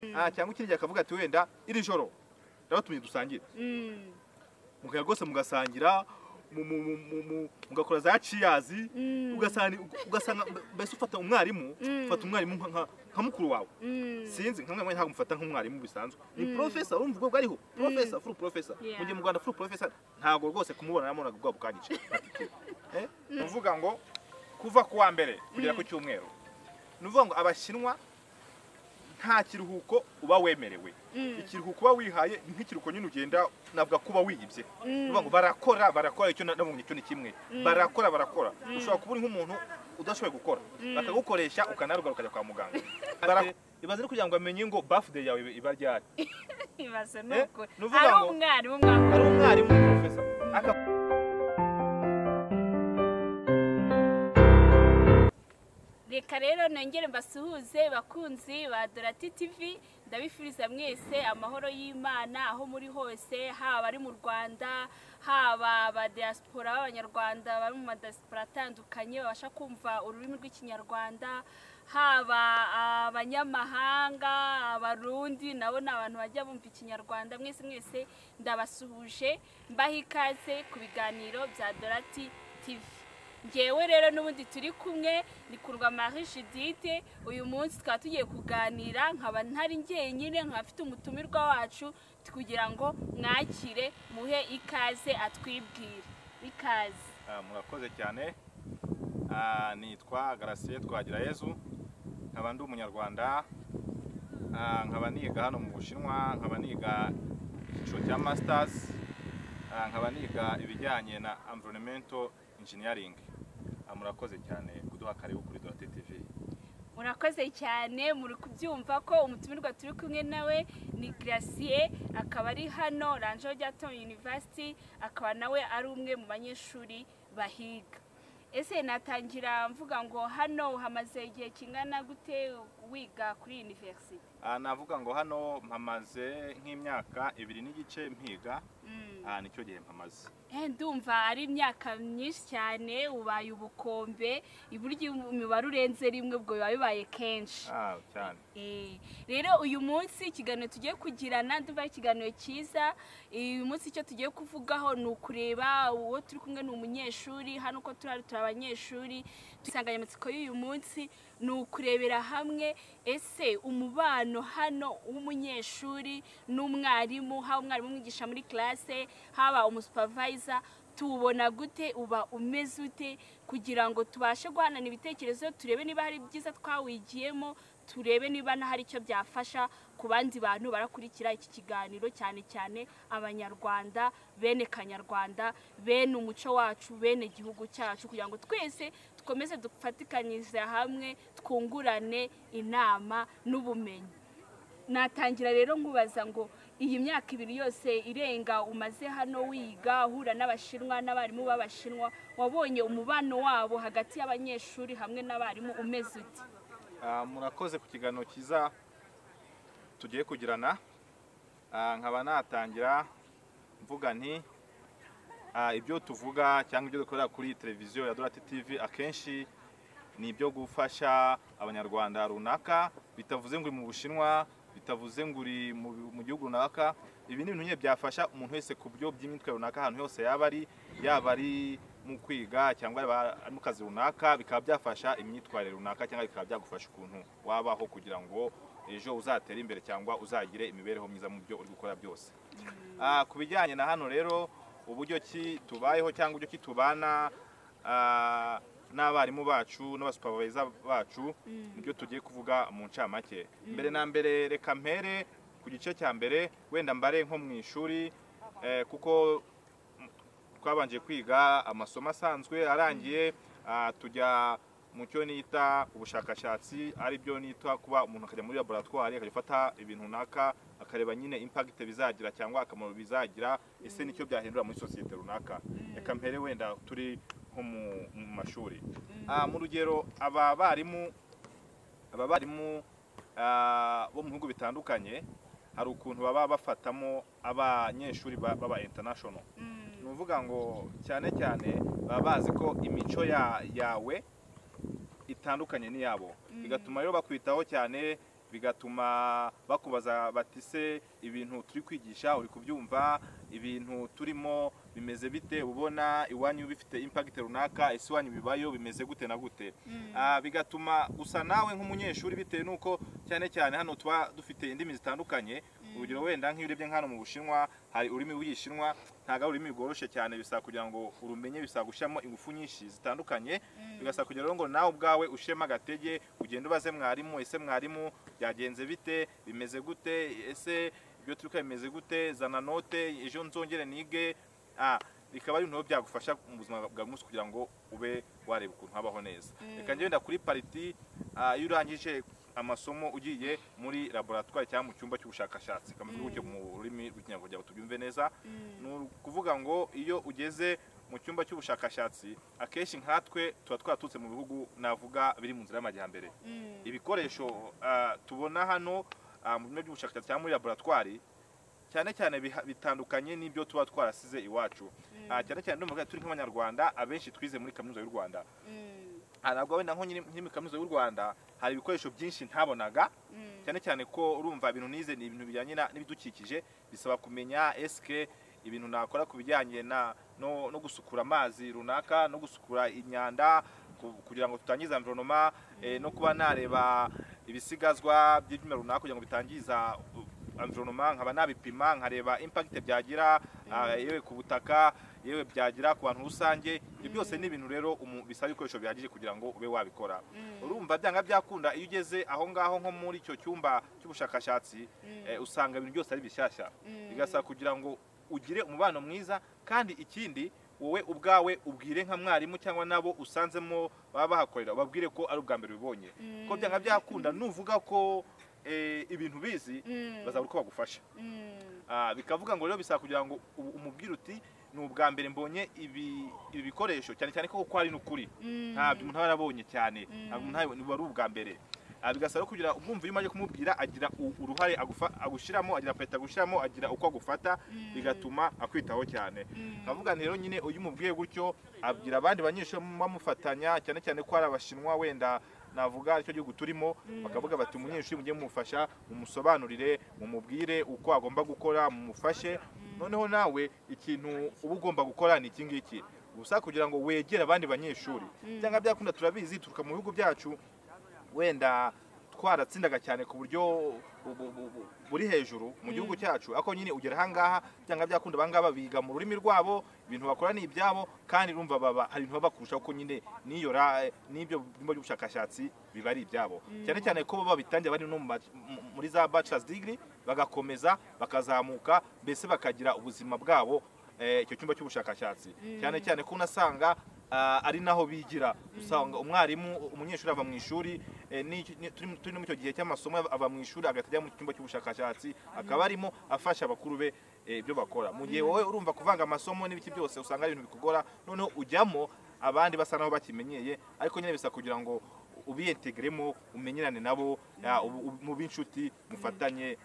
cyangwa ikindi gihe akavuga ati wenda iri joro ndabatumye dusangire mugaya rwose mugasangira mu- mu- mu- mu- mu- mugakora za ciyazi ugasanga ugasanga mbese ufata umwarimu ufata umwarimu nka- nka- nka mukuru wawe sinzi nka mwarimu ntabwo mufata nk'umwarimu bisanzwe ni profesa urumva ubwo bwariho profesa furu profesa Yeah. mu gihe mu rwanda furu profesa ntabwo rwose kumubona nabonaga ubwabo bukanyice Eh? ni ukuvuga ngo kuva ku wa mbere kugera ku cyumweru ni ukuvuga ngo abashinwa nta kiruhuko uba wemerewe ikiruhuko uba wihaye ni nk'ikiruhuko nyine ugenda navuga kuba wihibye uvuga ngo barakora barakora icyo na- nabonye cyo ni kimwe barakora barakora ushobora kuba uri nk'umuntu udashoboye gukora bakagukoresha ukanaruga ukajya kwa muganga Barakora. ibaze ari kugira ngo amenye ngo bafude yawe iba ryari ibaze ni Eh, ukuri ni ukuvuga ari ngo- umwarimu mwaka hari umwarimu profesa aka reka rero nongere mbasuhuze bakunzi ba dorati tv ndabifuriza mwese amahoro y'imana aho muri hose haba abari mu rwanda haba aba diaspora b'abanyarwanda bari mu madiaspora atandukanye babasha kumva ururimi rw'ikinyarwanda haba abanyamahanga abarundi nabo ni abantu bajya bumva ikinyarwanda mwese mwese ndabasuhuje mbaha ikaze ku biganiro bya dorati tv ngewe rero n'ubundi turi kumwe ni kurwa marie judithe uyu munsi tukaba tugiye kuganira nkaba ntari njyenyine nkaba mfite umutumirwa wacu kugira ngo mwakire muhe ikaze atwibwire ikaze Ah, murakoze cyane Ah, nitwa garasiye twagira yezu nkaba ndi umunyarwanda Ah, nkaba niga hano mu bushinwa nkaba niga icyiciro cya masters Ah, nkaba niga ibijyanye na environmental engineering Ah, murakoze cyane kuduha karibu kuri dorate tv murakoze cyane muri kubyumva ko umutumirwa turi kumwe nawe ni gracie akaba ari hano ranjo ryato university akaba nawe ari umwe mu banyeshuri bahiga ese natangira mvuga ngo hano hamaze igihe kingana gute wiga kuri university Ah, navuga ngo hano mpamaze nk'imyaka ibiri n'igice mpiga Mm. Ah, nicyo gihe mpamaze Eh, ndumva ari imyaka myinshi cyane ubaye ubukombe iburyo imibare urenze rimwe ubwo biba bibaye kenshi Ah, cyane Eh, rero uyu munsi ikiganiro tugiye kugirana ndumva ari ikiganiro cyiza uyu munsi icyo tugiye kuvugaho ni ukureba uwo turi kumwe ni umunyeshuri hano uko turi hano turi abanyeshuri insanganyamatsiko y'uyu munsi ni ukurebera hamwe ese umubano hano w'umunyeshuri n'umwarimu haba umwarimu umwigisha muri classe haba umusupavayiza tuwubona gute uba umeze ute kugira ngo tubashe guhanana ibitekerezo turebe niba hari byiza twawigiyemo turebe niba hari icyo byafasha ku bandi bantu barakurikira iki kiganiro cyane cyane abanyarwanda bene kanyarwanda bene umuco wacu bene igihugu cyacu kugira ngo twese dukomeze dufatikanyirize hamwe twungurane inama n'ubumenyi natangira rero nkubaza ngo iyi myaka ibiri yose irenga umaze hano wiga uhura n'abashinwa n'abarimu b'abashinwa wabonye umubano wabo hagati y'abanyeshuri hamwe n'abarimu umeze uti Ah, murakoze ku kiganiro cyiza tugiye kugirana Ah, nkaba natangira mvuga nti ah, ibyo tuvuga cyangwa ibyo dukorera kuri televiziyo ya dorati tv akenshi ni ibyo gufasha abanyarwanda runaka bitavuze ngo uri mu bushinwa bitavuze ngo uri mu bi- mu gihugu runaka ibi ni ibintu nyine byafasha umuntu wese ku byo by'imitwe runaka ahantu hose yaba ari yaba ari mu kwiga cyangwa yaba ari mu kazi runaka bikaba byafasha imyitwarire runaka cyangwa bikaba byagufasha ukuntu wabaho kugira ngo ejo uzatere imbere cyangwa uzagire imibereho myiza mu byo uri gukora byose Ah, ku bijyanye na hano rero uburyo ki tubayeho cyangwa uburyo ki tubana ah, n'abarimu bacu n'abasupaviza bacu nibyo tugiye kuvuga mu ncamake mbere na mbere reka mpere ku gice cya mbere wenda mbare nko mu ishuri eh, kuko twabanje kwiga amasomo asanzwe arangiye ah, tujya mu cyo nita ubushakashatsi ari byo nita kuba umuntu akajya muri laboratwari akajya afata ibintu runaka akareba nyine impact bizagira cyangwa akamaro bizagira ese nicyo byahindura muri sosiyete runaka reka mpere wenda turi nko mu- mu mashuri Ah, mu rugero aba barimu aba barimu ah, bo mu bihugu bitandukanye hari ukuntu baba bafatamo abanyeshuri ba- baba international ni ukuvuga ngo cyane cyane baba bazi ko imico ya- yawe itandukanye n'iyabo bigatuma rero bakwitaho cyane bigatuma bakubaza bati se ibintu turi kwigisha uri kubyumva ibintu turimo bimeze bite ubona iwanyu bifite impagiti runaka ese iwanyu bibayo bimeze gute na gute Ah, bigatuma gusa nawe nk'umunyeshuri bitewe n'uko cyane cyane hano tuba dufite indimi zitandukanye urugero wenda nk'iyo urebye nk'hano mu bushinwa hari ururimi rw'igishinwa ntabwo ari ururimi rworoshye cyane bisaba kugira ngo urumenye bisaba gushyiramo ingufu nyinshi zitandukanye bigasaba kugira rero ngo nawe ubwawe ushema agatege ugende ubaze mwarimu ese mwarimu byagenze bite bimeze gute ese ibyo turi kwiga bimeze gute zana note ejo nzongere nige Ah, bikaba ari ibintu rero byagufasha mu buzima bwa buri munsi kugira ngo ube wareba ukuntu habaho neza reka njye wenda kuri pariti ah, iyo urangije amasomo ugiye muri laboratwari cyangwa mu cyumba cy'ubushakashatsi kameze gutyo mu rurimi rw'ikinyarwanda ngo tubyumve neza ni ukuvuga ngo iyo ugeze mu cyumba cy'ubushakashatsi akenshi nkatwe tuba twaturutse mu bihugu navuga biri mu nzira y'amajyambere ibikoresho ah, tubona hano ah, mu byumba by'ubushakashatsi cyangwa muri laboratwari cyane cyane biha- bitandukanye n'ibyo tuba twarasize iwacu Ah, cyane cyane ndumva turi nk'abanyarwanda abenshi twize muri kaminuza y'u rwanda Ah, ntabwo wenda nko nyiri nkiri muri kaminuza y'u rwanda hari ibikoresho byinshi ntabonaga cyane cyane ko urumva ibintu nize ni ibintu bijyanye na- n'ibidukikije bisaba kumenya eske ibintu nakora ku bijyanye na no, no gusukura amazi runaka no gusukura imyanda ku- kugira ngo tutangiza environment eh, no kuba nareba ibisigazwa by'ibyuma runaka kugira ngo bitangiza uh, environment nkaba nabipima nkareba impact byagira ah, yewe ku butaka yewe byagira ku bantu rusange ibyo byose ni ibintu rero umu- bisaba ibikoresho bihagije kugira ngo ube wabikora urumva byanga byakunda iyo ugeze aho ngaho nko muri icyo cyumba cy'ubushakashatsi eh, usanga ibintu byose ari bishyashya bigasaba kugira ngo ugire umubano mwiza kandi ikindi wowe ubwawe ubwire nka mwarimu cyangwa nabo usanzemo baba bahakorera ubabwire ko ari ubwa mbere ubibonye ko byanga byakunda nuvuga ko eh, ibintu bizi bazabura uko bagufasha Ah, bikavuga ngo rero bisaba kugira ngo u- umubwire uti ni ubwa mbere mbonye ibi ibi bikoresho cyane cyane ko kuko ari n'ukuri ntabyo umuntu aba yarabonye cyane ntabwo umuntu aba- wari ubwa mbere Ah, bigasaba rero kugira umwumva iyo umaze kumubwira agira u- uruhare agufa- agushyiramo agira apeti agushyiramo agira uko agufata bigatuma akwitaho cyane nkavuga nti rero nyine uyu umubwiye gutyo abwira abandi banyeshuri bamufatanya cyane cyane ko ari abashinwa wenda navuga aricyo gihugu turimo bakavuga bati umunyeshuri mujye mumufasha mumusobanurire mumubwire uko agomba gukora mumufashe noneho nawe ikintu uba ugomba gukora ni iki ngiki gusa kugira ngo wegere abandi banyeshuri cyangwa byakunda turabizi turuka mu bihugu byacu wenda twaratsindaga cyane ku buryo bu- bu- bu- bu- buri hejuru mu gihugu cyacu ariko nyine ugera ahangaha byanga byakunda abangaba biga mu rurimi rwabo ibintu bakora ni ibyabo kandi urumva baba hari ibintu baba bakurushaho ko nyine niyora eh, n'ibyo byumba by'ubushakashatsi biba ari ibyabo cyane cyane ko baba babitangira bari no mu ma- mu- muri za bachelor's degree bagakomeza bakazamuka mbese bakagira ubuzima bwabo eh, icyo cyumba cy'ubushakashatsi cyane cyane ko unasanga ah, ari naho bigira usanga umwarimu umunyeshuri ava mu ishuri eh, n'icyo- ni- turi turi no mu icyo gihe cy'amasomo ava mu ishuri agahita ajya mu cyumba cy'ubushakashatsi akaba arimo afasha abakuru be eh, ibyo bakora mu gihe wowe urumva kuvanga amasomo n'ibiki byose usanga ari ibintu bikugora noneho ujyamo abandi basa naho bakimenyeye ariko nyine bisa kugira ngo ubiyentegeremo umenyerane nabo ya, ubu- ubu- mube inshuti mufatanye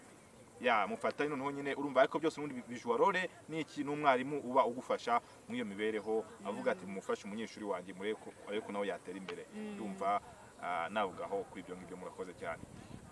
ya mufatanye noneho nyine urumva ariko byose ubundi bijuwa role ni iki n'umwarimu uba ugufasha muri iyo mibereho avuga ati mufashe umunyeshuri wanjye murebe ko ariko nawe yatera imbere yumva ah, navugaho kuri ibyo ngibyo murakoze cyane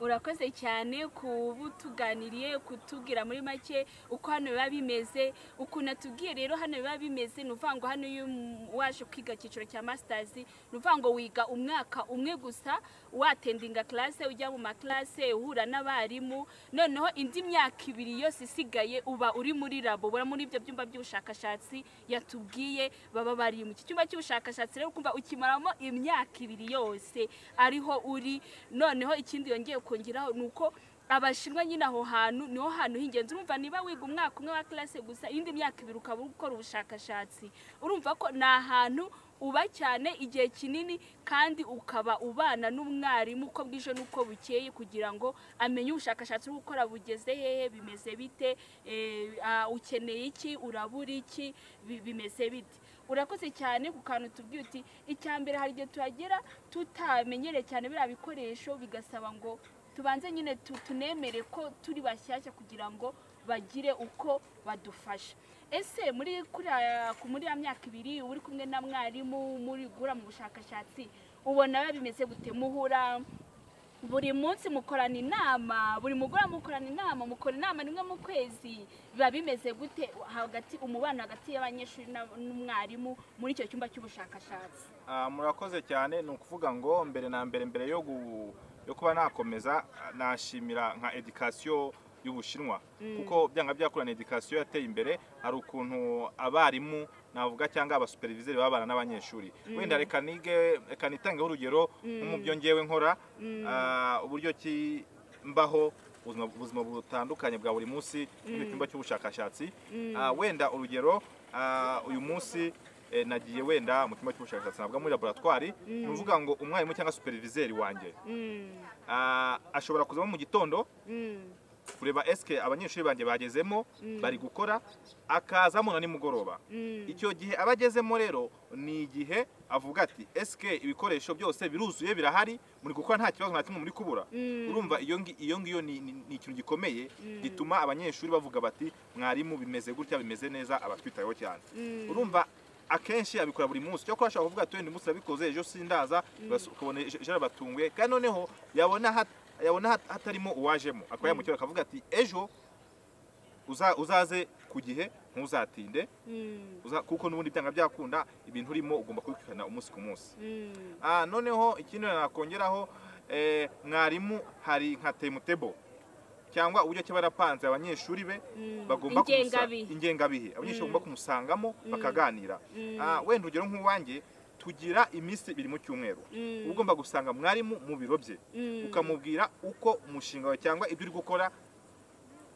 urakoze cyane kuba utuganiriye kutubwira muri make uko hano biba bimeze ukuntu atubwiye rero hano biba bimeze ni ukuvuga ngo hano iyo um- waje kwiga icyiciro cya masitazi ni ukuvuga ngo wiga umwaka umwe gusa watendinga classe ujya mu makarase uhura n'abarimu noneho indi myaka ibiri yose isigaye uba uri muri labo ubura muri ibyo byumba by'ubushakashatsi yatubwiye baba bari mu iki cyumba cy'ubushakashatsi rero ukumva ukimaramo imyaka ibiri yose ariho uri noneho ikindi yongeye kongeraho ni uko abashinwa nyine aho hantu niho hantu h'ingenzi urumva niba wiga umwaka umwe wa classe gusa indi myaka ibiri ukaba uri gukora ubushakashatsi urumva ko ni ahantu uba cyane igihe kinini kandi ukaba ubana n'umwarimu uko bwije n'uko bukeye kugira ngo amenye ubushakashatsi uri gukora bugeze hehe bimeze bite eh, ah, ukeneye iki urabura iki bi- bimeze bite urakoze cyane ku kantu tubwiye uti icya mbere hari igihe tuhagera tutamenyereye cyane biriya bikoresho bigasaba ngo tubanze nyine tu- tunemere ko turi bashyashya kugira ngo bagire uko badufasha ese muri kuriya- ku- muri ya myaka ibiri uri kumwe na mwarimu muri gura mu bushakashatsi ubona biba bimeze gute muhura buri munsi mukorana inama buri mugoroba mukorana inama mukora inama rimwe mu kwezi biba bimeze gute hagati umubano hagati y'abanyeshuri n'ab- n'umwarimu muri icyo cyumba cy'ubushakashatsi Ah, murakoze cyane ni ukuvuga ngo mbere na mbere mbere yo gu- yo kuba nakomeza ah, nashimira nka edikasiyo y'ubushinwa kuko byanga byakurana edikasiyo yateye imbere hari ukuntu abarimu navuga cyangwa abasuperivizeri babana n'abanyeshuri wenda reka nige reka nitangeho urugero nko mu byo ngewe nkora ah, uburyo ki mbaho ubuzima- ubuzima butandukanye bwa buri munsi mu cyumba cy'ubushakashatsi Ah, wenda urugero ah, uyu munsi eh, nagiye wenda mu cyumba cy'ubushakashatsi nabwa muri laboratwari ni ukuvuga ngo umwarimu cyangwa superviseri wanjye ah, ashobora kuzamo mu gitondo kureba eske abanyeshuri banjye bagezemo bari gukora akazamo na nimugoroba icyo gihe aba agezemo rero ni igihe avuga ati eske ibikoresho byose biruzuye birahari muri gukora nta kibazo nta kimwe muri kubura urumva iyo ngi- iyo ngiyo ni ni- ni ikintu gikomeye gituma abanyeshuri bavuga bati mwarimu bimeze gutya bimeze neza abatwitayeho cyane urumva akenshi abikora buri munsi cyo ashobora kuvuga ati uyu munsi urabikoze ejo sindaza bas- ukabona ejo ejo arabatunguye kandi noneho yabona hat- yabona hat- hatarimo uwajemo akaba yamukira akavuga ati ejo uza- uzaze ku gihe ntuzatinde uza- kuko n'ubundi byanga byakunda ibintu urimo ugomba kubikurikirana umunsi ku munsi Ah, noneho ikindi nakongeraho eh, mwarimu hari nka temutebo cyangwa uburyo ki barapanze abanyeshuri be bagomba kumusa- Ingengabihe. ingengabihe abanyeshuri bagomba kumusangamo bakaganira Ah, wenda urugero nk'uwanjye tugira iminsi ibiri mu cyumweru uba ugomba gusanga mwarimu mu biro bye ukamubwira uko umushinga wawe cyangwa ibyo uri gukora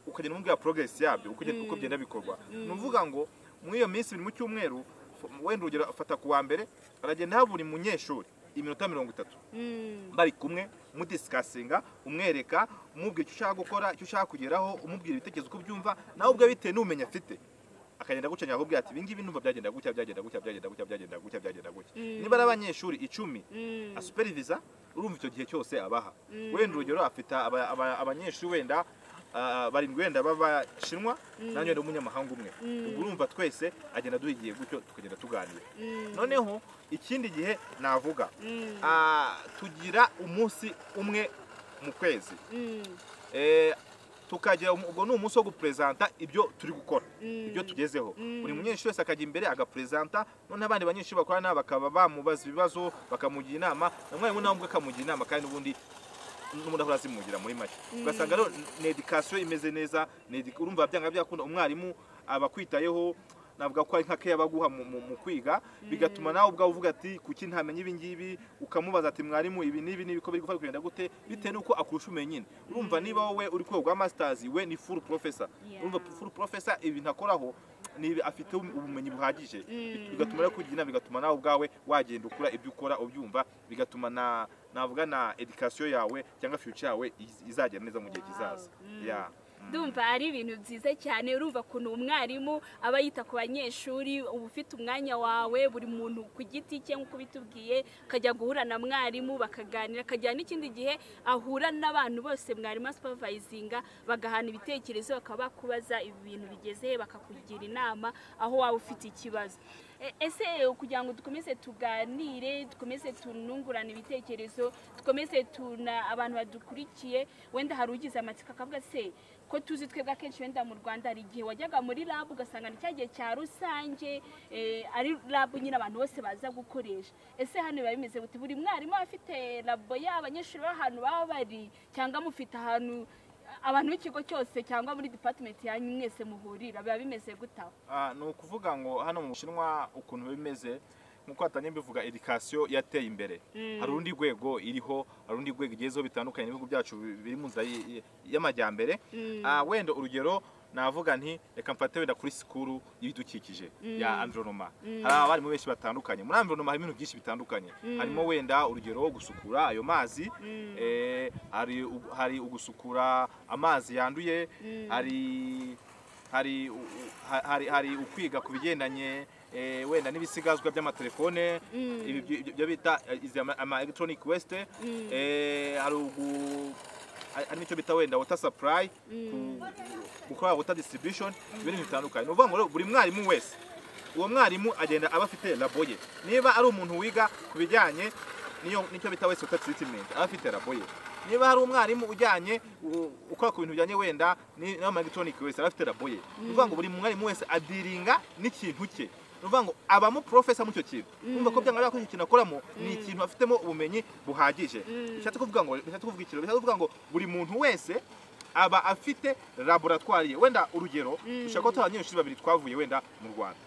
ukagenda umubwira progress yabyo uko ugenda- uko bigenda bikorwa ni ukuvuga ngo muri iyo minsi ibiri mu cyumweru f- wenda urugero afata ku wa mbere aragenda aha buri munyeshuri iminota mirongo itatu bari kumwe mudisikasinga umwereka umubwira icyo ushaka gukora icyo ushaka kugeraho umubwira ibitekerezo uko byumva nawe ubwe bitewe n'ubumenyi afite akagenda guca akakubwira ati ibingibi numva byagenda gutya byagenda gutya byagenda gutya byagenda gutya byagenda gutya niba ari abanyeshuri icumi asuperiviza urumva icyo gihe cyose abaha wenda urugero afite aba- aba- abanyeshuri wenda ah, barindwi wenda b'abashinwa nanjye wenda umunyamahanga umwe ubwo urumva twese agenda duha igihe gutyo tukagenda tuganira noneho ikindi gihe navuga ah, tugira umunsi umwe mu kwezi Eh, tukagira um- ubwo ni umunsi wo guperezanta ibyo turi gukora ibyo tugezeho buri munyeshuri wese akajya imbere agaperezanta noneho abandi banyeshuri bakorana bakaba bamubaza ibibazo bakamugira inama na mwarimu nawe ubwe akamugira inama kandi n'ubundi n'ubundi ahora azimugira muri make ugasanga rero ni edikasiyo imeze neza ni edi- urumva byanga byakunda umwarimu aba akwitayeho navuga ko ari nka keya baguha mu, mu, mu kwiga bigatuma nawe ubwawe uvuga ati kuki ntamenya ibi ngibi ukamubaza ati mwarimu ibi n'ibi n'ibi ko biri gufata kugenda gute bitewe n'uko akurusha ubumenyi nyine urumva niba wowe uri ku rwego rwa masitazi we ni furu porofesa Yeah. urumva furu porofesa ibintu akoraho ni afite ubumenyi buhagije bigatuma rero kugira inama bigatuma nawe ubwawe wagenda ukura ibyo ukora ubyumva bigatuma na navuga na edikasiyo yawe cyangwa future yawe iz- izagenda neza mu gihe kizaza Yeah. ndumva ari ibintu byiza cyane urumva ukuntu umwarimu aba yita ku banyeshuri uba ufite umwanya wawe buri muntu ku giti cye nk'uko bitubwiye akajya guhura na mwarimu bakaganira akagira n'ikindi gihe ahura n'abantu bose mwarimu asupervayizinga bagahana ibitekerezo bakaba bakubaza ibintu bigeze bakakugira inama aho waba ufite ikibazo E- ese kugira ngo dukomeze tuganire dukomeze tunungurane ibitekerezo dukomeze tuna abantu badukurikiye wenda hari ugize amatsiko akavuga se ko tuzi twebwe akenshi wenda mu rwanda hari igihe wajyaga muri labu ugasanga ni cya gihe cya rusange eh, ari labu nyine abantu bose baza gukoresha ese hano biba bimeze gute buri mwarimu aba afite labo ye abanyeshuri b'ahantu baba bari cyangwa mufite ahantu abantu b'ikigo cyose cyangwa muri department yanyu mwese muhurira biba bimeze gute aho Ah, ni ukuvuga ngo hano mu bushinwa ukuntu bimeze nk'uko hatanye bivuga edikasiyo yateye imbere hari urundi rwego iriho hari urundi rwego igezeho bitandukanye n'ibihugu byacu bi- biri mu nzira y- y- y'amajyambere Ah, wenda urugero navuga nti reka mfate wenda kuri sikuru y'ibidukikije ya anvironoma hari abarimu benshi batandukanye muri anvironoma harimo ibintu byinshi bitandukanye harimo wenda urugero wo gusukura ayo mazi eh, hari u- hari ugusukura amazi yanduye hari hari u- u- ha- hari hari ukwiga ku bigendanye eh, wenda n'ibisigazwa by'amatelefone ibi byo- byo- byo bita eh, izi ama- ama electronic waste eh, hari ugu hari hari n'icyo bita wenda water supply ku- gukora water distribution ibintu bitandukanye ni ukuvuga ngo rero buri mwarimu wese uwo mwarimu agenda aba afite labo ye niba ari umuntu wiga ku bijyanye n'iyo- n'icyo bita waste water treatment aba afite labo ye niba hari umwarimu ujyanye u- ukora ku bintu bijyanye wenda n'ama elegitoronike wese aba afite rabo ye ni ukuvuga ngo buri mwarimu wese adiringa n'ikintu cye ni ukuvuga ngo abamo porofesa muri icyo kintu numva ko byanga ko icyo kintu akoramo ni ikintu afitemo ubumenyi buhagije bishatse kuvuga ngo bishatse kuvuga ikintu bishatse kuvuga ngo buri muntu wese aba afite laboratwari ye wenda urugero ushobora kuba turi abanyeshuri babiri twavuye wenda mu rwanda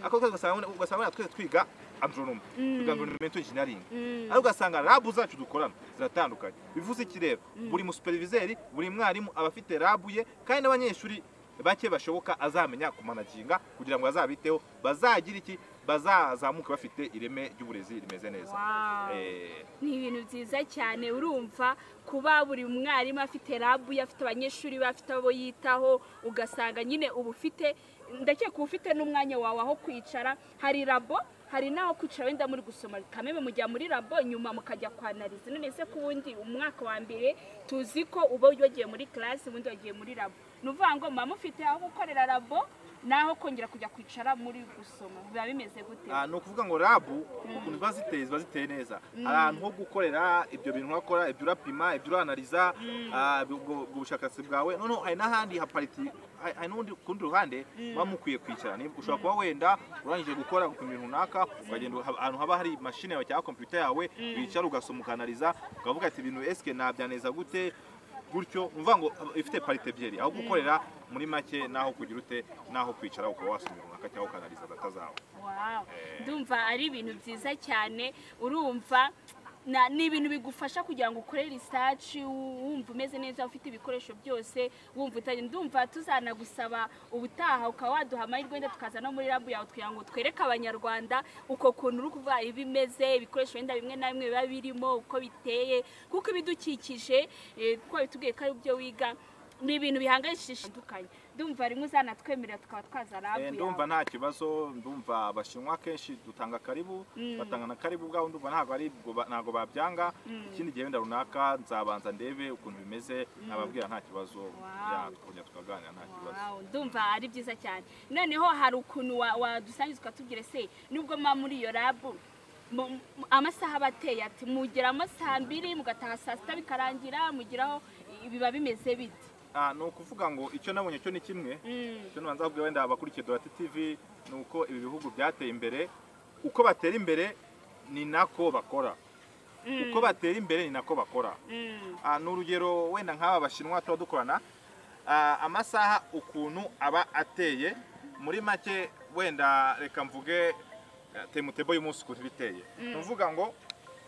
ako kazi ugasanga wenda- ugasanga wenda twese twiga agronome twiga environmental engineering ariko ugasanga labu zacu dukorana ziratandukanye bivuze iki rero buri musuperivizeri buri mwarimu aba afite labu ye kandi n'abanyeshuri bake bashoboka azamenya kumanaginga kugira ngo azabiteho bazagira iki bazazamuke bafite ireme ry'uburezi rimeze neza Wow. Eh, ni ibintu byiza cyane urumva kuba buri mwarimu afite rabu ye afite abanyeshuri be afite abo yitaho ugasanga nyine uba ufite ndakeka uba ufite n'umwanya wawe aho kwicara hari rabo hari n'aho kwicara wenda muri gusoma kameme mujya muri rabo nyuma mukajya kwanariza none se ku wundi umwaka wa mbere tuzi ko uba wagiye muri karasi ubundi wagiye muri rabo ni ukuvuga ngo muba mufite aho gukorera rabo n'aho kongera kujya kwicara muri gusoma biba bimeze gute Ah, ni ukuvuga ngo rabu ukuntu ziba ziteye ziba ziteye neza hari ahantu ho gukorera ibyo bintu wakora ibyo urapima ibyo uranariza ah, ubwo- ubwo bushakashatsi bwawe noneho hari n'ahandi hapariti hari hari n'undi ku rundi ruhande muba mukwiye kwicara Ni- ushobora kuba wenda urangije gukora gupima ibintu runaka ukagenda uha- ahantu haba hari mashine yawe cyangwa kompiyuta yawe wicara ugasoma ukanariza ukavuga ati ibintu esike nabyaneza gute gutyo ni ukuvuga ngo ifite parite ebyiri aho gukorera muri make n'aho kugira ute n'aho kwicara ukaba wasoma ibintu runaka cyangwa ukanariza data zawe Wow. ndumva ari ibintu byiza cyane urumva na- ni ibintu bigufasha kugira ngo ukore research wu- wumva umeze neza ufite ibikoresho byose wumva utari ndumva tuzanagusaba ubutaha ukaba waduha amahirwe wenda tukaza no muri rabu yawe kugira ngo twereke abanyarwanda uko kuntu uri kuvuga iba imeze ibikoresho wenda bimwe na bimwe biba birimo uko biteye kuko ibidukikije eh, kuko bitubwiye ko ari byo wiga ni ibintu bihangayikishije bitandukanye ndumva rimwe uzanatwemerera tukaba twaza rabu Eh, yawe ndumva nta kibazo ndumva abashinwa kenshi dutanga karibu batanga na karibu ubwabo ndumva ntabwo ari bwo ba- ntabwo babyanga ikindi gihe wenda runaka nzabanza ndebe ukuntu bimeze nababwira nta kibazo ya tukongera tukaganira nta kibazo Wow, ndumva ari byiza cyane noneho hari ukuntu wa- wadusangiza ukatubwira se nubwo muba muri iyo rabu mu- mu- amasaha aba ateye ati mugeramo saa mbiri mugataha saa sita bikarangira mugeraho i- biba bimeze bite Ah, ni ukuvuga ngo icyo nabonye cyo ni kimwe Mm, icyo nabanza kubwira wenda abakurikiye dorati tv ni uko ibi bihugu byateye imbere uko batera imbere ni nako bakora uko batera imbere ni nako bakora mm, Ah, ni urugero wenda nk'aba bashinwa tuba dukorana Ah, amasaha ukuntu aba ateye muri make wenda reka mvuge ah, temutebo y'umunsi ukuntu iba iteye ni ukuvuga ngo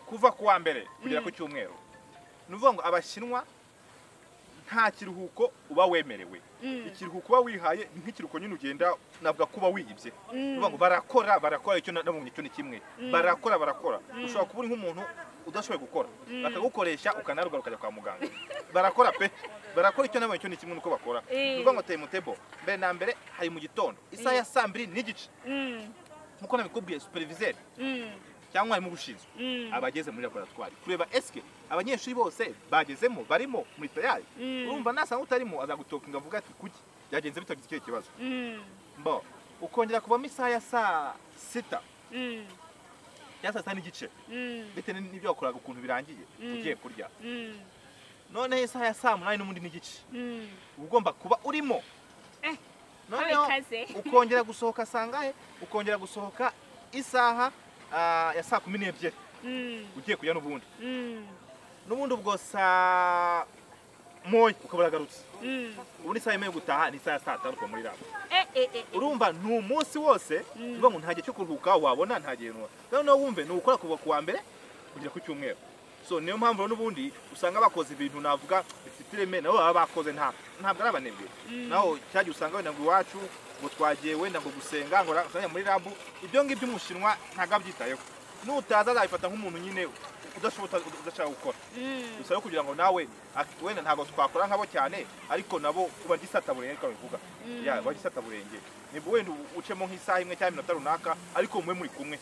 kuva ku wa mbere kugera ku cyumweru ni ukuvuga ngo abashinwa nta kiruhuko uba wemerewe mm, ikiruhuko uba wihaye ni nk'ikiruhuko nyine ugenda navuga ko uba wiyibye uvuga ngo barakora barakora icyo na- nabonye icyo ni kimwe barakora barakora ushobora kuba uri nk'umuntu udashoboye gukora bakagukoresha ukanaruga ukajya kwa muganga barakora pe barakora icyo nabonye icyo ni kimwe nuko bakora Eh. ni ukuvuga ngo tayimutebo mbere na mbere hari mu gitondo isaha ya saa mbiri n'igice mm, nk'uko nabikubwiye superviseri mm, cyangwa umwarimu ubishinzwe mm. abageze muri laboratwari kureba esike abanyeshuri bose bagezemo barimo muri tayari Mm. urumva nasanga utarimo azagutokinga avuga ati kuki byagenze bitagize icyo kibazo Mm, mbo ukongera kuvamo isaha ya saa sita mm, cyangwa saa sita n'igice mm, bitewe n'ibyo wakoraga ukuntu birangiye ugiye kurya mm, noneho isaha ya saa munani n'ubundi n'igice mm. uba ugomba kuba urimo Eh, noneho kamikaze. ukongera gusohoka sangahe ukongera gusohoka isaha ah, ya saa kumi n'ebyiri Mm, ugiye kurya n'ubundi mm, n'ubundi ubwo saa moya ukaba uragarutse mm. ubundi isaha yemewe gutaha ni isaha ya saa tanu ukaba muri rabo Eh, eh, eh, eh. urumva ni umunsi wose uvuga ngo nta gihe cyo kuruhuka wabona nta gihe ntuwa noneho wumve ni ugukora kuva ku wa mbere kugera ku cyumweru so niyo mpamvu rero n'ubundi usanga bakoze ibintu navuga bifite ireme nabo baba bakoze nta ntabwo ari abanebwe naho cya gihe usanga wenda ngo iwacu ngo twagiye wenda ngo gusenga ngo usanga muri rabu ibyo ngibyo umushinwa ntabwo abyitayeho nutaza azabifata nk'umuntu nyine udashobora udashaka gukora Mm, gusa rero kugira ngo nawe ak- wenda ntabwo twakora nkabo cyane ariko nabo uba gisata burenge ariko bivuga ya uba gisata burenge nibwo wenda u- ucemo nk'isaha imwe cyangwa iminota runaka ariko mube muri kumwe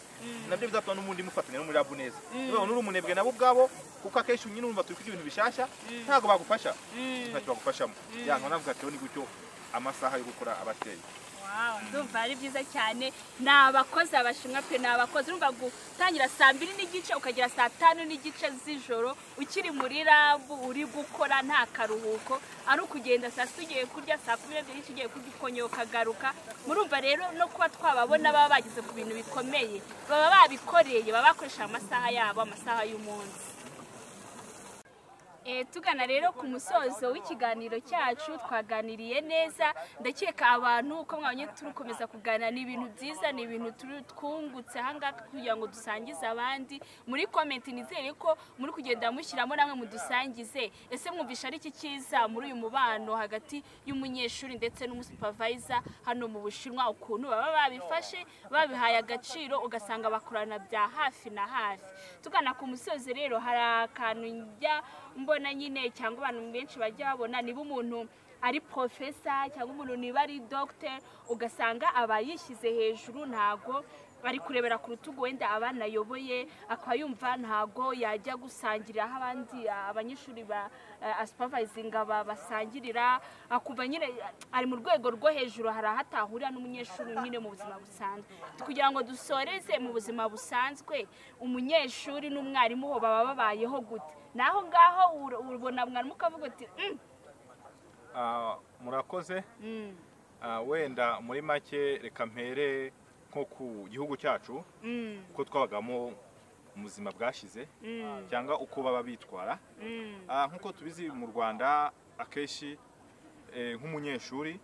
nabyo bizatuma n'ubundi mufatanya no muri rabu neza niba uri umunebwe nabo ubwabo kuko akenshi nyine urumva turi kurya ibintu bishyashya ntabwo bagufasha mm. ntacyo bagufashamo ya nkaba navuga ati "Rero ni gutyo amasaha yo gukora abateye ndumva ari byiza cyane ni abakozi abashinwa pe ni abakozi urumva gutangira saa mbiri n'igice ukagera saa tanu n'igice z'ijoro ukiri muri rabu uri gukora nta karuhuko ari ukugenda saa sita ugiye kurya saa kumi n'ebyiri ugiye kurya ukongera ukagaruka murumva rero no kuba twababona baba bageze ku bintu bikomeye baba babikoreye baba bakoresha amasaha yabo amasaha y'umunsi Eh, tugana rero ku musozo w'ikiganiro cyacu twaganiriye neza ndakeka abantu uko mwabonye turi gukomeza kuganira ni ibintu byiza ni ibintu turi twungutse ahangaha kugira ngo dusangize abandi muri komenti nizere ko muri kugenda mushyiramo namwe mudusangize ese mwumvisha ari iki cyiza muri uyu mubano hagati y'umunyeshuri ndetse n'umusupervisor hano mu bushinwa ukuntu baba babifashe babihaye agaciro ugasanga bakorana bya hafi na hafi tugana ku musozi rero hari akantu njya mbona nyine cyangwa abantu benshi bajya babona niba umuntu ari porofesa cyangwa umuntu niba ari dogiteri ugasanga aba yishyize hejuru ntago bari kurebera ku rutugu wenda abana ayoboye akaba yumva ntago yajya gusangirira aho abandi abanyeshuri ba asupavizinga basangirira akumva nyine ari mu rwego rwo hejuru hari aho atahurira n'umunyeshuri nyine mu buzima busanzwe kugira ngo dusoreze mu buzima busanzwe umunyeshuri n'umwarimu ho baba babayeho gute naho ngaho ubona mwarimu ukavuga uti "Mm, Ah, murakoze mm, Ah, wenda muri make reka mpere nko ku gihugu cyacu mm, uko twabagamo mu buzima bwashize mm, cyangwa uko baba bitwara mm, Ah, nk'uko tubizi mu rwanda akenshi eh, nk'umunyeshuri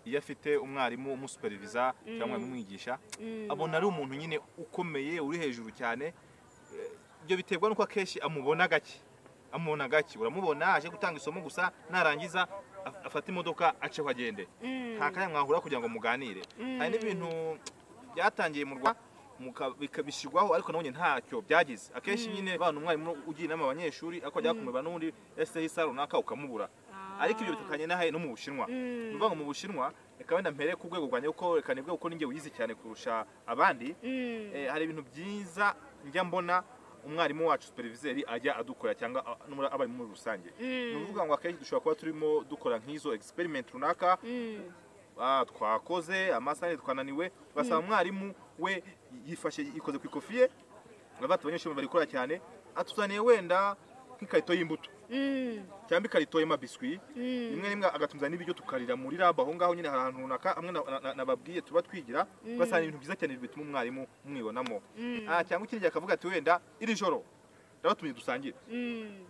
iyo afite umwarimu umusuperiviza cyangwa Mm. umwigisha mm, abona ari umuntu nyine ukomeye uri hejuru cyane Eh, ibyo biterwa n'uko akenshi amubona gake amubona gake uramubona aje gutanga isomo gusa narangiza af- afate imodoka ace agende mm, nta kanya mwahura kugira ngo muganire hari n'ibintu byatangiye mu rwanda muka- bika- bishyirwaho ariko nabonye ntacyo byagize akenshi nyine bana umwarimu ugira inama abanyeshuri ariko ajya kumubera n'undi ese isa runaka ukamubura Ah. ariko ibyo bitukanye n'ahe no mu bushinwa ni ukuvuga ngo mu bushinwa reka wenda mpere ku rwego rwanjye kuko reka nibwo kuko ninjye wize cyane kurusha abandi Mm, Eh, hari ibintu byiza njya mbona umwarimu wacu superviseri ajya adukorera cyangwa a- n'umura- abarimu muri rusange ni ukuvuga ngo akenshi dushobora kuba turimo dukora nk'izo experiment runaka mm, ah, twakoze amasaha yari twananiwe basaba umwarimu we yifashe yikoze ku ikofi ye abata abanyeshuri bari gukora cyane atuzaniye wenda nk'ikarito y'imbuto mm, cyangwa ikarito y'amabiswi mm. rimwe rimwe agatumza n'ibiryo tukarira muri lab aho ngaho nyine hari ahantu runaka hamwe na- na- na- nababwiye tuba twigira ugasanga ibintu byiza cyane bituma umwarimu mwibonamo Ah, cyangwa ikindi gihe akavuga ati wenda iri joro ndabatumye dusangire Mm,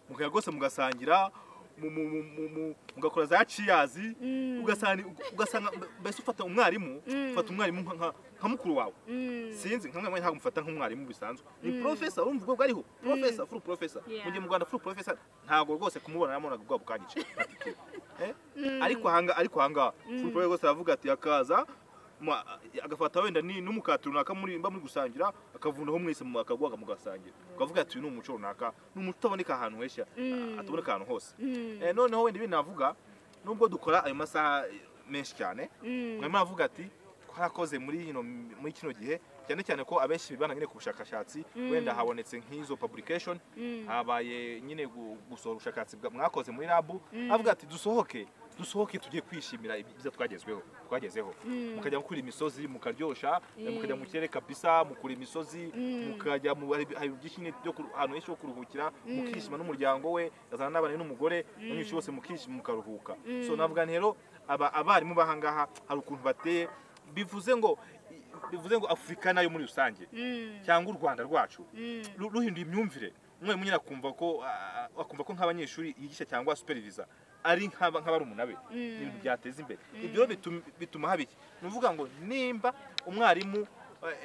mukajya rwose mugasangira mu- mu- mu- mu- mu- mugakora za ciyazi Mm. ugasanga ugasanga mbese ufata umwarimu Mm. ufata umwarimu nka- nka- nka mukuru wawe mm, sinzi nka mwarimu ntabwo mufata nk'umwarimu bisanzwe Mm. ni porofesa urumva ubwo bwariho porofesa furu porofesa Yeah. mu gihe mu rwanda furu porofesa ntabwo rwose kumubona namubonaga ubwabo bwanyice Eh? ariko ahanga ariko ahangaha furu porofesa rwose aravuga ati akaza ma- agafata wenda ni- n'umukati runaka muri mba muri gusangira akavundaho mwese mu- akaguhaga mugasangira ukavuga ati uyu ni umuco runaka ni umuco utaboneka ahantu heshya Mm. ataboneka ahantu hose mm, Eh, noneho wenda ibintu navuga nubwo dukora ayo masaha eh, menshi cyane mm, mwarimu aravuga ati twarakoze muri ino- muri kino gihe cyane cyane ko abenshi bibanda nyine ku bushakashatsi wenda habonetse nk'izo publication mm. habaye nyine gu- gusohora ubushakashatsi bwa- mwakoze muri labu avuga ati dusohoke dusohoke tujye kwishimira ibyiza twagezweho twagezeho mukajya gukura imisozi mukaryoshya mukajya mu kirere kabisa mukura imisozi mukajya mu hari hari byinshi nyine byo kuru- ahantu henshi ho kuruhukira mukishima n'umuryango we azana n'abana be n'umugore abanyeshuri bose mukishima mukaruhuka so navuga nti rero aba- abarimu b'ahangaha hari ukuntu bateye bivuze ngo bivuze ngo afurika nayo muri rusange cyangwa u rwanda rwacu ru- ruhinduye imyumvire umwarimu nyine akumva ko ah, akumva ko nk'abanyeshuri yigisha cyangwa supervisa ari nk'aba- nk'abarumuna be ni ibintu byateza imbere ibyo rero bitum- bituma haba iki ni ukuvuga ngo nimba umwarimu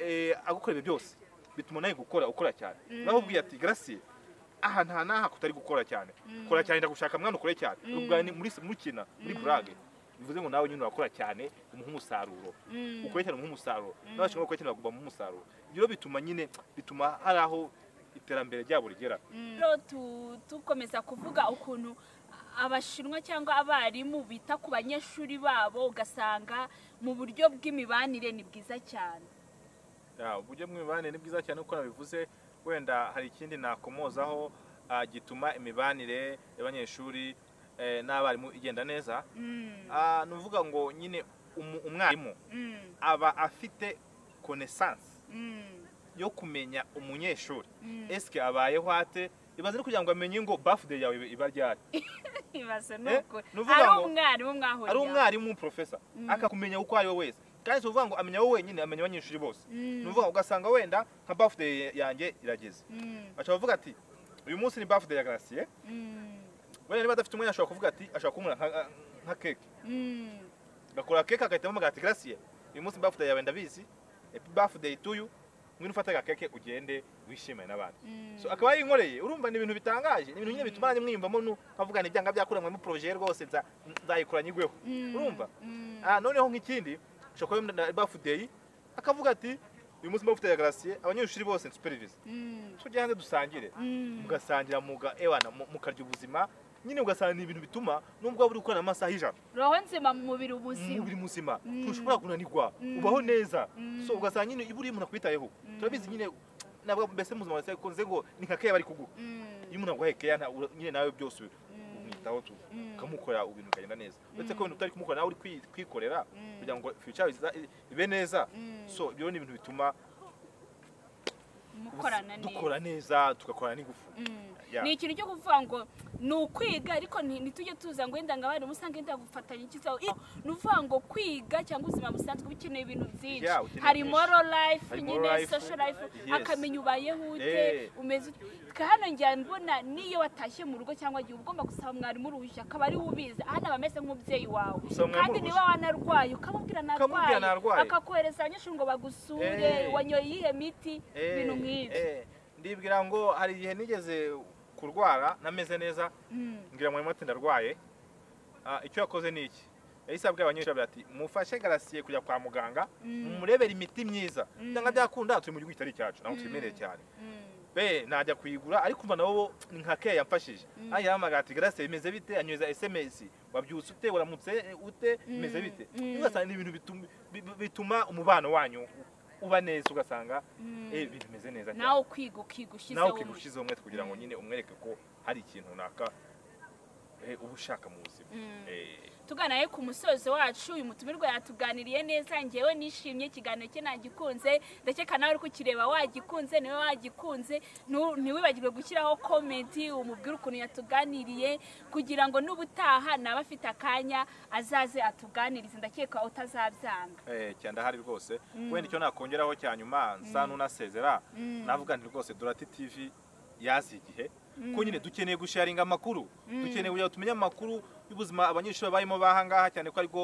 eh, agukorera ibyo byose bituma nawe gukora ukora cyane nawe ubwiye ati gracie aha nta n'aha kutari gukora cyane kora cyane ndagushaka mwana ukore cyane ubwa ni muri muri kina muri burage bivuze ngo nawe nyine urakora cyane umuha umusaruro ukore cyane umuha umusaruro n'abashinzwe gukora cyane bagomba umuha umusaruro ibyo rero bituma nyine bituma hari aho iterambere ryabo rigera rero tu- dukomeza kuvuga ukuntu abashinwa cyangwa abarimu bita ku banyeshuri babo ugasanga mu buryo bw'imibanire ni bwiza cyane Ya, uburyo bw'imibanire ni bwiza cyane uko nabivuze wenda hari ikindi nakomozaho ah, gituma imibanire y'abanyeshuri eh, n'abarimu igenda neza Mm, Ah, ni ukuvuga ngo nyine umu- umwarimu Mm, aba afite konesansi mm, yo kumenya umunyeshuri mm. esike abayeho ate ibaze no kugira ngo amenye ngo bafude yawe iba ryari ibaze ni Eh, ukuri nuvuga ari ngo- umwarimu mwahuriye ari umwarimu profesa Mm. akakumenya uko ari we wese kandi si ukuvuga ngo amenya wowe wenyine amenya abanyeshuri bose Mm. ni ukuvuga ngo ugasanga wenda nka bafude yanjye irageze Mm, baca bavuga ati uyu munsi ni bafude ya garasiye mm, wenda niba adafite umwanya ashobora kuvuga ati ashobora kumura nka- nka keke mm. agakora keke agahitamo umugati garasiye uyu munsi bafude yawe ndabizi epi bafude tuyu ngwino ufate aga keke ugende wishimane n'abandi Mm. so akaba yinkoreye urumva ni ibintu bitangaje ni ibintu nyine bituma nanjye mwiyumvamo nu- nkavuga ni ibyanga byakuranywemo poroje rwose nza- nzayikora nyigweho Mm, urumva? mm, Ah, noneho nk'ikindi ushobora kuba na bafudeyi akavuga ati uyu munsi bafudeyi ya garasiye abanyeshuri bose nsuperivise mm, tujye hanze dusangire mm. mugasangira muga ewana mu- mukarya ubuzima nyine ugasanga ni ibintu bituma nubwo waba uri gukorana amasaha y'ijana roho nzima mu mubiri ubuzima umubiri muzima Mm. ntushobora kunanirwa Mm. ubaho neza Mm. so ugasanga nyine iyo uriye umuntu akwitayeho turabizi nyine nabwo mbese mu buzima bwawe kunze ngo ni nka keya bari kuguha Mm, iyo umuntu aguhaye keya nta- ura- nyine nawe byose ubi- mm, umwitaho tu Mm. ukamukora ibintu bikagenda neza uretse ko ibintu utari kumukora nawe uri kwi- kwikorera Mm. kugira ngo future iza- ibe neza Mm. so ibyo ni ibintu bituma mukorana neza dukora neza tugakorana n'ingufu Mm. Yeah. ni ikintu cyo kuvuga ngo ni ukwiga ariko nti- ntitujye tuza ngo wenda ngo abarimu usanga wenda gufatanya iki cyawe ni ukuvuga ngo kwiga cyangwa ubuzima busanzwe bukeneye ibintu byinshi Yeah, ukeneye hari byinshi. moral life Hari nyine moral life, social life yes. akamenya ubayeho ute Eh. umeze ute Twe hano njya mbona n'iyo watashye mu rugo cyangwa igihe uba ugomba gusaba mwarimu uruhushya akaba ari we ubizi hano aba ameze nk'umubyeyi wawe Gusaba mwarimu kandi niba wanarwaye ukamubwira Ukamubwira ntarwaye ntarwaye. akakohereza abanyeshuri ngo bagusure Eh. wanyoye iyihe miti Eh, ibintu nk'ibyo eh, ndibwira ngo hari igihe nigeze kurwara nameze neza Mm. mbwira mwarimu ati ndarwaye Ah, icyo yakoze ni iki yahise abwira abanyeshuri agira ati mufashe garasiye kujya kwa muganga mumurebere imiti myiza cyangwa byakunda turi mu gihugu kitari icyacu ntabwo tubimereye cyane Mm. be najya kuyigura ariko umva nabo bo ni nka keya yamfashije Mm. aya yamagara ati garase bimeze bite anyoza sms wabyutse ute waramutse ute bimeze bite Mm. ugasanga ni ibintu bitum- bi- bi- bituma umubano wanyu uba neza ugasanga Mm. eh ibintu bimeze neza cyane nawe ukiga ukiga nawe ushyizeho ukiga ushyizeho umwete kugira ngo nyine umwereke ko hari ikintu runaka eh, uba ushaka mu buzima Mm. Eh, tuganaye ku musozo wacu uyu mutumirwa yatuganiriye neza ngewe nishimye ikiganiro cye nagikunze ndakeka nawe uri kukireba wagikunze niwe wagikunze Nu- ntiwibagirwe gushyiraho komenti umubwire ukuntu yatuganiriye kugira ngo n'ubutaha nawe afite akanya azaze atuganirize ndakeka utazabyanga eh, cyane ndahari rwose wenda icyo nakongeraho cya nyuma nsa n'unasezera navuga nti rwose durati tv yazi igihe ko nyine dukeneye gusharinga amakuru dukeneye kugira ngo tumenye amakuru y'ubuzima abanyeshuri babayemo bahangaha cyane ko ariko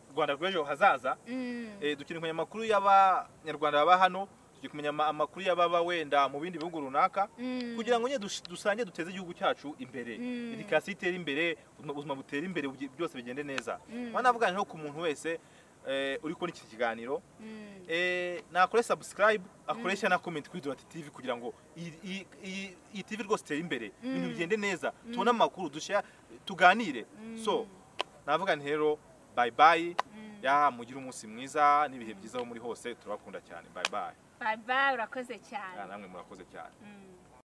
u rwanda rw'ejo hazaza Eh, dukeneye kumenya amakuru y'abanyarwanda baba hano tugiye kumenya ama- amakuru y'ababa wenda mu bindi bihugu runaka kugira ngo nyine dush- dusange duteze igihugu cyacu imbere Mm. edikasiyo itere imbere ubuzima- ubuzima butera imbere bugi- byose bigende neza nkaba navuga nko ku muntu wese eh, uri kubona iki kiganiro eh, nakore subscribe akoresha na comment kuri Durati TV kugira ngo iyi- iyi- iyi iyi TV rwose itere imbere ibintu bigende neza tubone amakuru dushya tuganire so navuga nti rero bye bye ya mugire umunsi mwiza n'ibihe byiza aho muri hose turabakunda cyane bye bye baba urakoze cyane namwe murakoze cyane Mm.